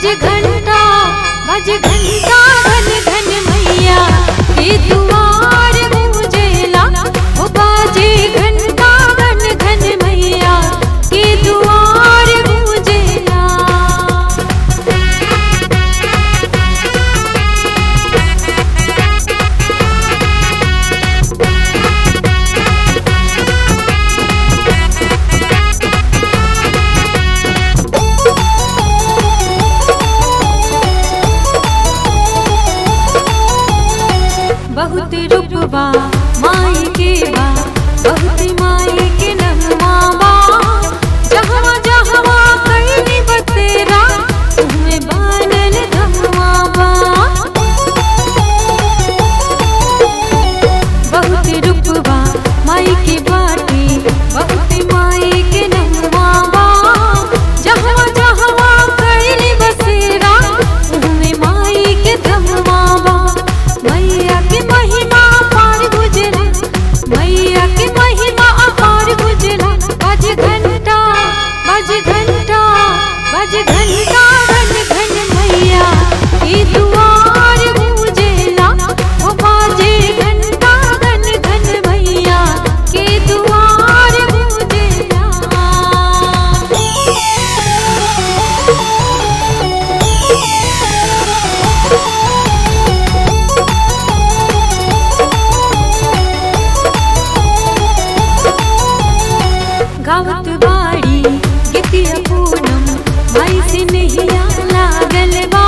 बज घंटा बज घंटा घन घन मैया के दुआर गूंजेला ओ बाजे घंटा घन घन मैया के दुआर गूंजेला बहुत रूपबा माई के बा बहुत माई के नगमा बा जहवा जहवा कईनी बतेरा तुम्हें बानल धमवा बा बहुत रूपबा माई के बाटी बहुत माई के नगमा बा जहवा जहवा कईनी बसेरा तुम्हें माई के धमवा बा मैया के महिमा पार गुजरा मैया के महिमा अपार गुजरा बज घंटा बज घंटा बज घंटा घन घन मैया के दुआर गूंजेला ओ बाजे घंटा घन घन मैया के दुआर गावत बाड़ी गीतिया पूनम माई से नहिया लागल बा